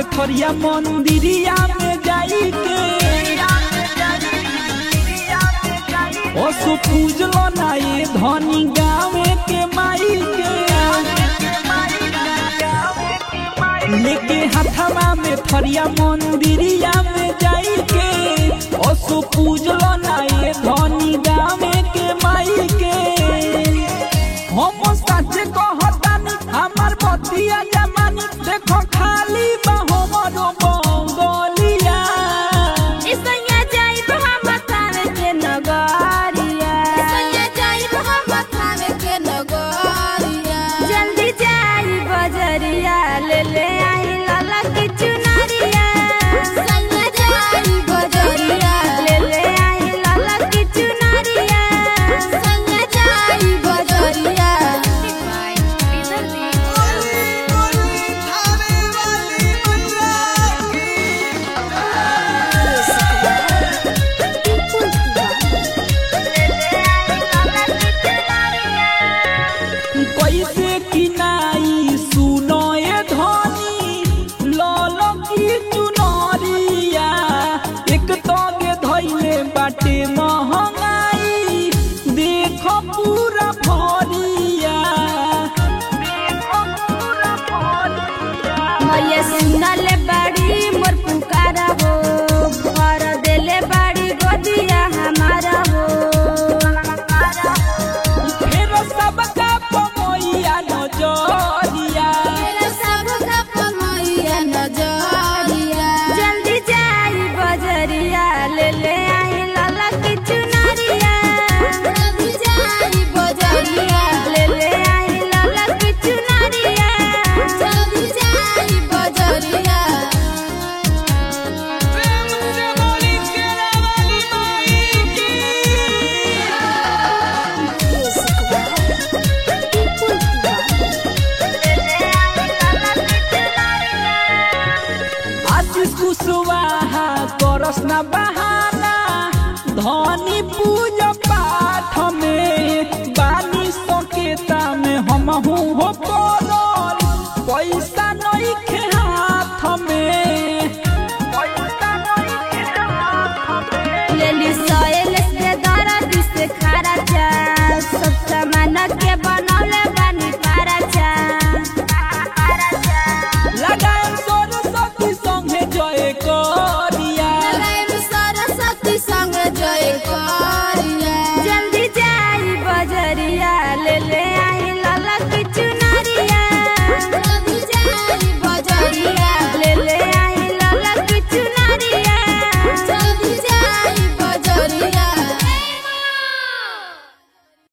थरिया मंदिरिया में जाई के ओसु पूजलो ना ये धनी गावे के माई के लेके हथवा में थरिया मंदिरिया में जाई के ओसु पूजलो ना ये धनी गावे के माई के हम सच कहतानी हमार बतिया जमानी देखो खाली बा हमरो बंगलिया इसैया जाइब हम थावे के नगरिया इसैया जाइब हम थावे के नगरिया जल्दी जाई बजरिया ले ले आई लाला की चुनरिया सैया जाई बजरिया ले ले आई लाला की चुनरिया सैया जाई बजरिया कैसे किनाई सुनो ये धनी लालो की चुनरिया एक तगे धैले बाटे महंगाई देखो पूरा भरिया देखो पूरा भरिया मैया सुनले बड़ी मोर पुकारा हो भर देले बड़ी गोदिया हमारा हो फेर सबका पमैया नजरिया मेरे सब का पमैया नजरिया जल्दी जाई बजरिया ले ले आई लाला की चुनरिया जल्दी जाई बजरिया ले ले आई लाला की चुनरिया जल्दी जाई बजरिया आशीष कुशवाहा करस न बहाना धनी पूजा पाठ में बानी सकेता में हम हो पड़ल पैसा नहीं खे हाथ में पैसा नहीं खे हाथ में लेली सोयल से दर्द से खारा चा सब सामान के बनौले बानी पारा चा लगाएम सरस्वती संगे जय करिया लगाइम सरस्वती संग जय कर